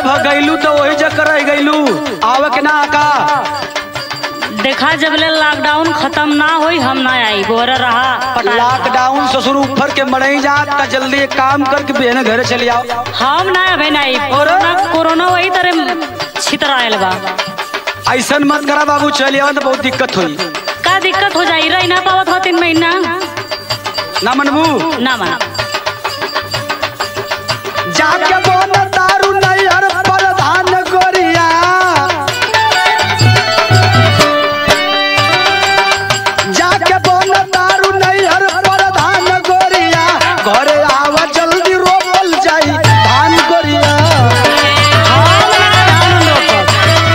भगैलू तो वही जकर रह गईलू आवे के ना का देखा जब ले लॉकडाउन खत्म ना होई हम ना आई गोर रहा पटा लॉकडाउन ससुर ऊपर के मरई जा त जल्दी एक काम करके बहन घर चली आओ हम ना अबे ना आई और? कोरोना कोरोना वही तरह छितरायल बा ऐसन मत करा बाबू चली आओ तो बहुत दिक्कत हुई का दिक्कत हो जाई रही ना पावत हो तीन महीना ना मनबू ना माना जाके बोन दारू नैहर प्रधान गोरिया जाके बोन दारू नैहर प्रधान गोरिया घरे आवा जल्दी रोपल जाई धान गोरिया हम ना धान रोपब।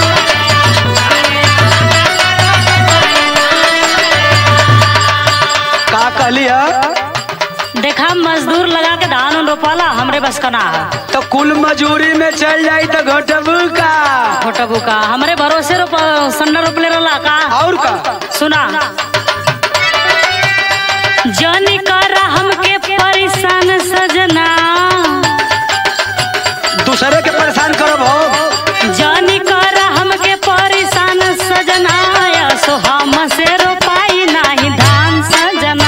का कहली है देखा मजदूर लगा के धान उन रोपाला हमरे बस का ना है तो कुल मजूरी में चल जाई तो घटबू का फोटो का हमरे भरोसे रोप सन्ना रोपले रहला का और का सुना जनी कर हमके परेशान सजना दूसरे के परेशान करब हो जनी कर हमके परेशान सजना सो हम से रोपाई नाही धान सजना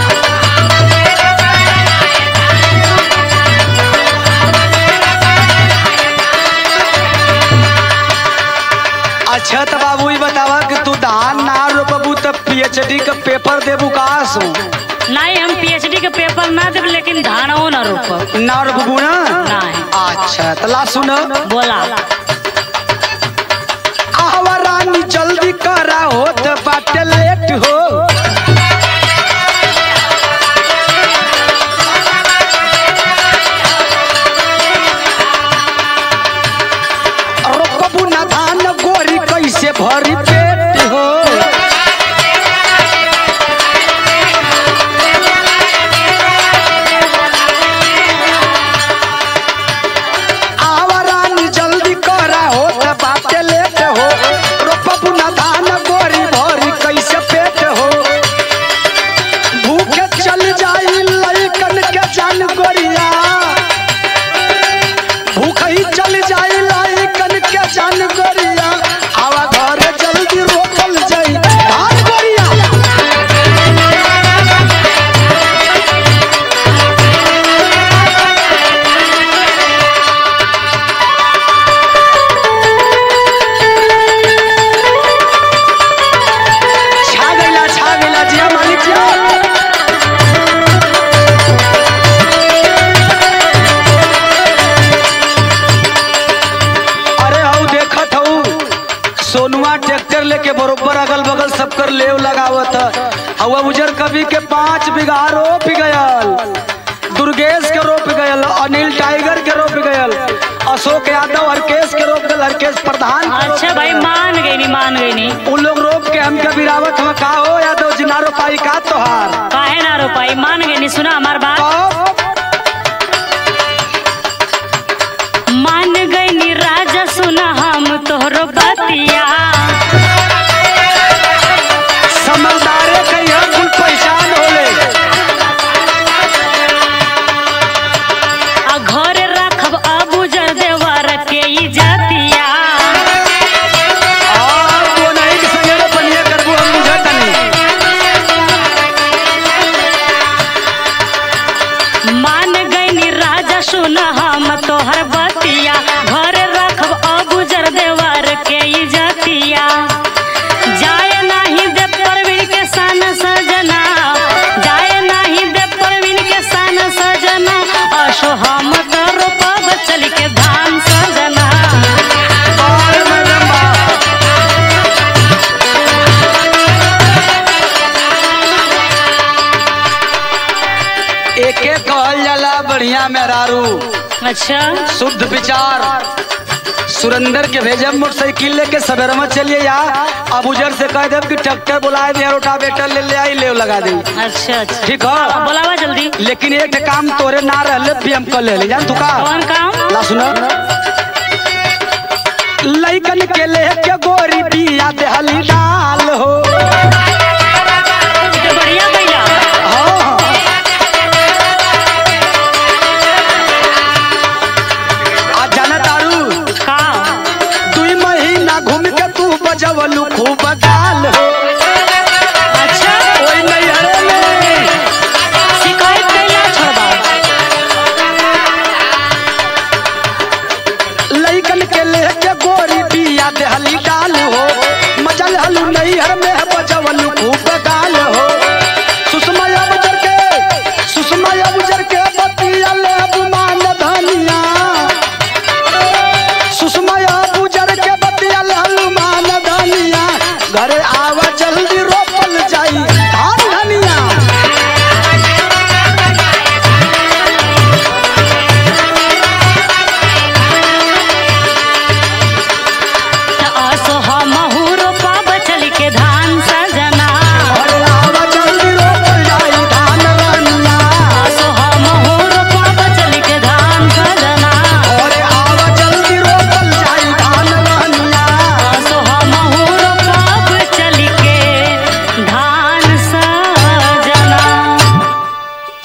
अच्छा तो बाबू ये बतावा कि तू धान ना रोपबू तो पीएचडी का पेपर देबू कास नहीं हम पीएचडी के पेपर ना देब लेकिन धानो ना रोपब ना रोपबू ना नहीं अच्छा तो ला सुन बोला आवा रानी जल्दी करा होत बाटे लेट हो रोपबू ना धान गोरी कैसे भरी पेट हो आवा रानी जल्दी करा होत बाटे लेट हो रोपबू ना धान गोरी भरी कैसे पेट हो भूखे चल जाई लइकन के जान गोरिया भूख ही चल जाई लइकन के जान गोरिया आवा घर जल्दी रोपल जाई धान गोरिया छा गइला छा गइला जिया मालिक जिया अरे हऊ देखत हऊ सोनुआ ट्रैक्टर लेके बरोबर अगल बगल सब कर लेव लगावत हवा उजर कवि के पांच बीघा रोप गयल दुर्गेश के रोप गयल अनिल टाइगर के रोप गयल अशोक यादव हरकेश के रोप गयल हरकेश प्रधान के रोप अच्छा भाई मान गई नी मान गई नी उन लोग रोप के हमके बिरावत हम का हो यादव जी ना रोपाई का तोहार काहे ना रोपाई मान गई नी सुना हमार बात तो मान गई नी राजा सुना हम तोहरो बतिया समझदारे कहिया कुल पहचान होले आ घर रखब अबू जर देवर के ई जातिया और तो नहीं कि संगे बनिया करबू हम बुझत नहीं मान गई नी राजा सुना हम तोहर बतिया घर रखब अबू जर देवर के ई जातिया जाए नाही दे परवीन के सन सजना जाए नाही दे परवीन के सन सजना असो हम तो रोपब चल के धान सजना और मैडम बा एके कहल जाला बढ़िया मेहरारू अच्छा शुद्ध विचार सुरेंद्र के भेजब मोटरसाइकिल लेके सवेरे में चलिए यहाँ अब उजर से कह देब कि ट्रैक्टर बुलाए दे रोटावेटर ले ले आई ले लगा दे अच्छा अच्छा ठीक अब है बोलावा जल्दी लेकिन एक ठे काम तोरे ना रहले भी हम कर ले ले जान तू का कौन काम ला सुनो लइकन के ले के गोरी बिया देहली डाल हो ये तो बढ़िया भैया हाँ। आ जाना तारू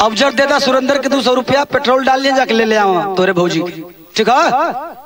अब जब देता सुरेंद्र के दो सौ रुपया पेट्रोल डाल लिया जाके ले ले आवा तोरे भौजी ठीक है